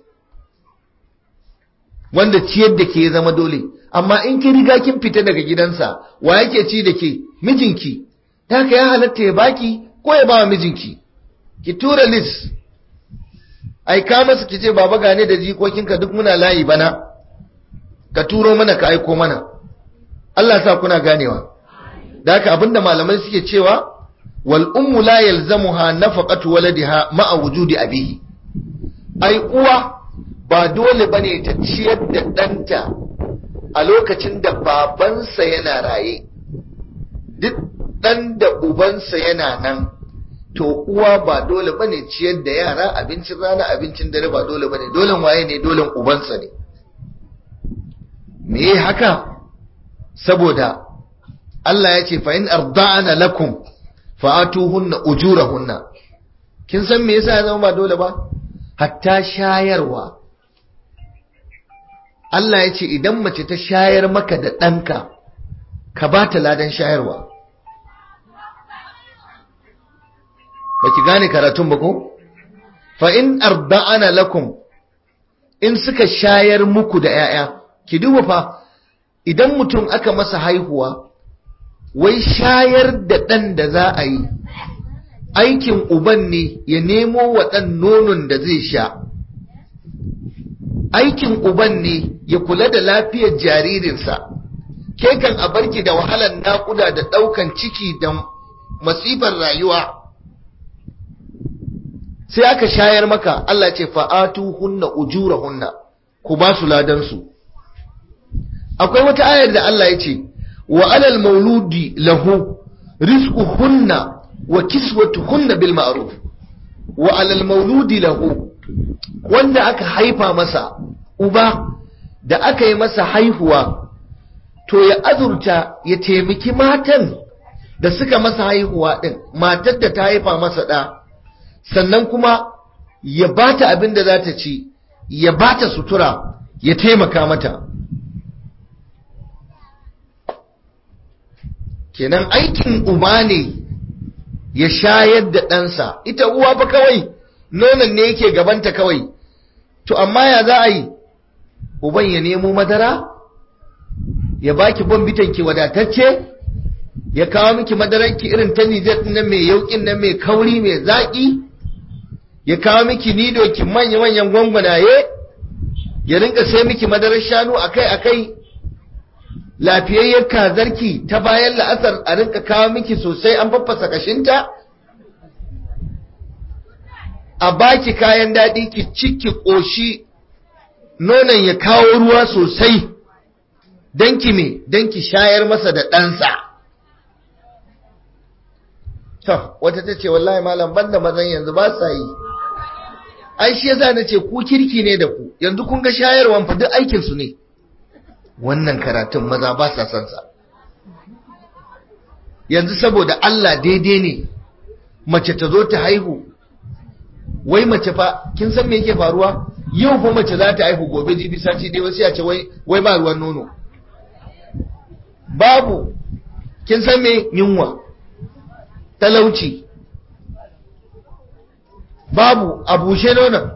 wanda ciyar da ke zama dole amma in ki riga kin fita daga gidansa wa yake ci da ke mijinki ta haka ya halatta ya baki ko ya ba mijinki ki tura list aika masa ki ce baba gane da jikokinka duk muna layi bana ka turo mana ka aiko mana Allah sa kuna ganewa da haka abinda malamai suke cewa wal ummu la yalzamuha nafaqatu waladiha ma'a wujudi abihi ai uwa ba dole bane ta ciyar da ɗanta a lokacin da babansa yana raye duk ɗan da ubansa yana nan to uwa ba dole bane ciyar da yara abincin rana abincin dare ba dole bane dole waye ne dole ubansa ne me haka saboda Allah ya ce fa in arda'ana lakum fa'atuhunna ujurahunna kin san me yasa ya zama ba dole ba hatta shayarwa Allah ya ce idan mace ta shayar maka da ɗanka ka ba ta ladan shayarwa ba ki gane karatun ba ko? fa in arda'ana lakum in suka shayar muku da ‘ya'ya ki duba fa idan mutum aka masa haihuwa wai shayar da ɗan da za a yi aikin uban ne ya nemo wa ɗan nonon da zai sha aikin uban ne ya kula da lafiyar jaririnsa ke kan a barki da wahalar naƙuda da ɗaukan ciki da masifar rayuwa sai aka shayar maka Allah ce fa'atu hunna ujura hunna ku ba su ladansu akwai wata ayar da Allah ya ce wa alal mauludi lahu rizqu hunna wa kiswatu hunna bil ma'ruf wa alal mauludi lahu wanda aka haifa masa uba da aka yi masa haihuwa to ya azurta ya taimaki matan da suka masa haihuwa din matar da ta haifa masa da sannan kuma ya bata abin da za ta ci ya bata sutura ya taimaka mata kenan aikin uba ne ya shayar da ɗansa ita uwa fa kawai nonon ne yake gabanta kawai to amma ya za a yi uban ya nemo madara ya baki bombitan ki wadatacce ya kawo miki madarar ki irin ta Nijar nan mai yaukin nan mai kauri mai zaki ya kawo miki nido ki manya manyan gwangwanaye ya rinka sai miki madarar shanu akai akai lafiyayyar kazarki ta bayan la'asar a rinka kawo miki sosai an faffasa kashinta a baki kayan daɗi ki ciki ƙoshi nonon ya kawo ruwa sosai don ki me don ki shayar masa da ɗansa to wata ta ce wallahi malam banda mazan yanzu ba sa yi ai shi yasa na ce ku kirki ne da ku yanzu kun ga shayarwan fa duk aikinsu ne wannan karatun maza ba sa son sa yanzu saboda Allah daidai ne mace ta zo ta haihu wai mace fa kin san me yake faruwa yau fa mace za ta haihu gobe jibi sati dai wasu ya ce wai wai ba ruwan nono babu kin san me yunwa talauci babu a bushe nonon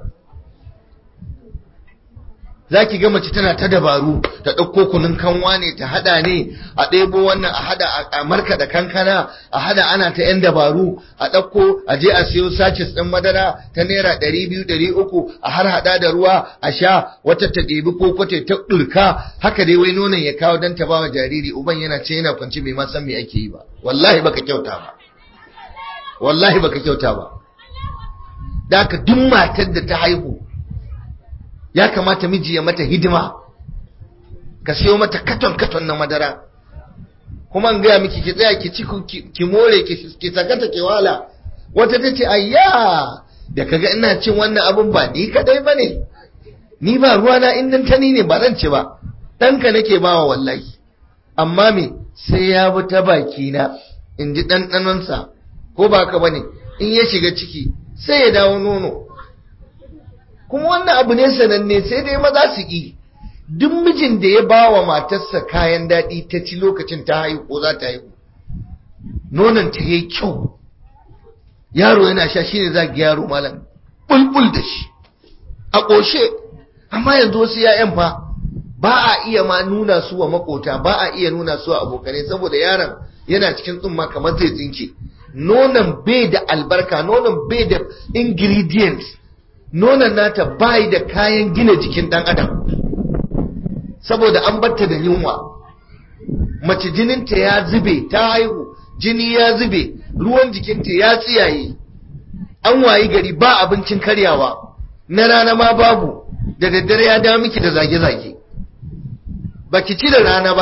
za ki ga mace tana ta dabaru ta ɗauko kunun kanwa ne ta hada ne a ɗebo wannan a hada a marka da kankana a hada ana ta yan dabaru a ɗauko a je a siyo sachets ɗin madara ta naira ɗari biyu ɗari uku a har hada da ruwa a sha wata ta ɗebi ko kwate ta ɗurka haka dai wai nonon ya kawo don ta bawa jariri uban yana ce yana kwance bai ma san me ake yi ba wallahi baka kyauta ba wallahi baka kyauta ba da haka duk matar da ta haihu ya kamata miji ya mata hidima ka siyo mata katon katon na madara kuma an gaya miki ki tsaya ki ci ki more ki sakata ki wala wata ta ce ayya da kaga ina cin wannan abun ba ni kadai bane ni ba ruwa na in dan tani ne ba zan ci ba ɗanka nake bawa wallahi amma me sai ya bi ta baki na in ji ɗanɗanonsa ko ba ka bane in ya shiga ciki sai ya dawo nono kuma wannan abu ne sananne sai dai maza su ƙi duk mijin da ya ba wa matarsa kayan daɗi ta ci lokacin ta haihu ko za ta haihu nonon ta yi kyau yaro yana sha shine za ga yaro malam bulbul da shi a ƙoshe amma yanzu wasu ya'yan fa ba a iya ma nuna su wa makota ba a iya nuna su wa abokanai saboda yaron yana cikin tsumma kamar zai tsinke nonon bai da albarka nonon bai da ingredients nonon nata bai da kayan gina jikin dan adam saboda an batta da yunwa mace jininta ya zube ta haihu jini ya zube ruwan jikinta ya tsiyaye an wayi gari ba abincin karyawa na rana ma babu da daddare ya dawo miki da zage-zage baki ci da rana ba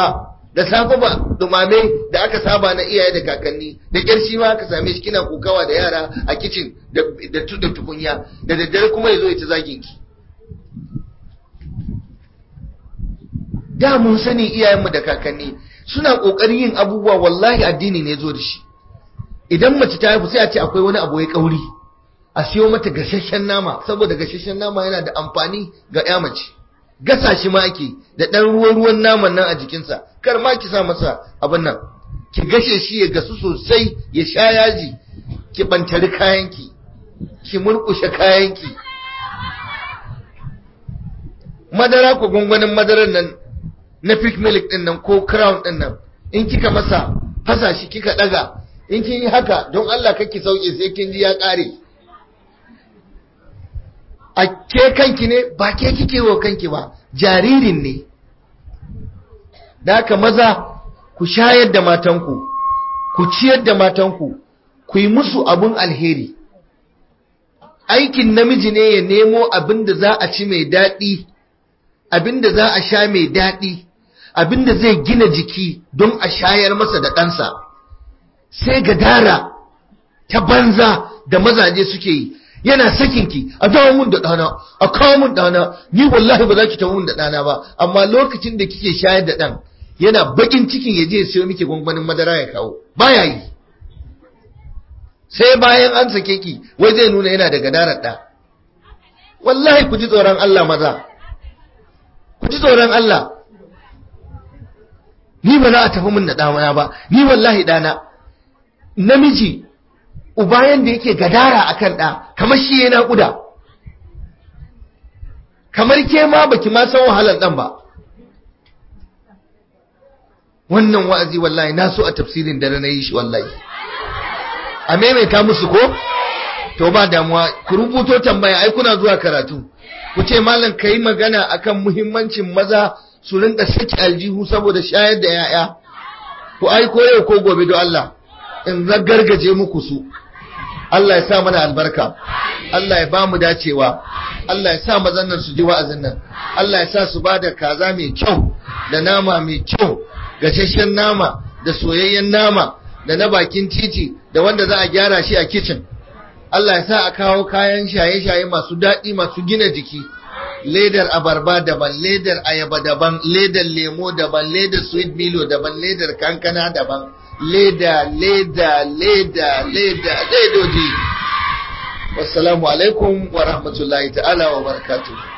da safe ba dumame da aka saba na iyaye da kakanni da ƙyar shi ma aka same shi kina kokawa da yara a kicin da tukunya da daddare kuma ya zo ya ci zagin ki da mun sani iyayenmu da kakanni suna ƙoƙarin yin abubuwa wallahi addini ne zo da shi idan mace ta haifu sai a ce akwai wani abu ya kauri a siyo mata gasasshen nama saboda gasasshen nama yana da amfani ga ya mace gasa shi ma ake da ɗan ruwan ruwan naman nan a jikinsa kar ma ki sa masa abin nan ki gashe shi ya gasu sosai ya sha yaji ki bantari kayanki ki murƙushe kayanki madara ko gwangwanin madarar nan na pick milk din nan ko crown din nan in kika masa fasa shi kika daga in kin yi haka don Allah kake sauke sai kin ji ya kare a ke kanki ne ba ke kike wa kanki ba jaririn ne da haka maza ku shayar da matanku ku ciyar da matanku ku yi musu abun alheri aikin namiji ne ya nemo abin da za a ci mai daɗi abin da za a sha mai daɗi abin da zai gina jiki don a shayar masa da ɗansa sai gadara ta banza da mazaje suke yi yana sakinki a dawo mun da ɗana a kawo mun ɗana ni wallahi ba za ki tawo mun da ɗana ba amma lokacin da kike shayar da ɗan yana bakin cikin ya je siyo miki gwangwanin madara ya kawo baya yi sai bayan an sake ki wai zai nuna yana da gadarar ɗa wallahi ku ji tsoron Allah maza ku ji tsoron Allah ni ba za a tafi min da ɗana ba ni wallahi ɗana namiji ubayan da yake gadara akan ɗa kamar shi yana ƙuda kamar ke ma baki ma san wahalar ɗan ba wannan wa'azi wallahi na so a tafsirin dare na yi shi wallahi a maimaita musu ko to ba damuwa ku rubuto tambaya ai kuna zuwa karatu ku ce malam ka yi magana akan muhimmancin maza su rinka saki aljihu saboda shayar da yaya ku ai ko yau ko gobe don Allah in gargaje muku su Allah ya sa mana albarka Allah ya ba mu dacewa Allah ya sa mazan nan su ji wa'azin nan Allah ya sa su ba da kaza mai kyau da nama mai kyau gashashen nama da soyayyen nama da na bakin titi da wanda za a gyara shi a kicin Allah ya sa a kawo kayan shaye-shaye masu daɗi masu gina jiki ledar abarba daban ledar ayaba daban ledar lemo daban ledar sweet milo daban ledar kankana daban leda leda leda leda ledoji wassalamu alaikum wa rahmatullahi ta'ala wa barakatuh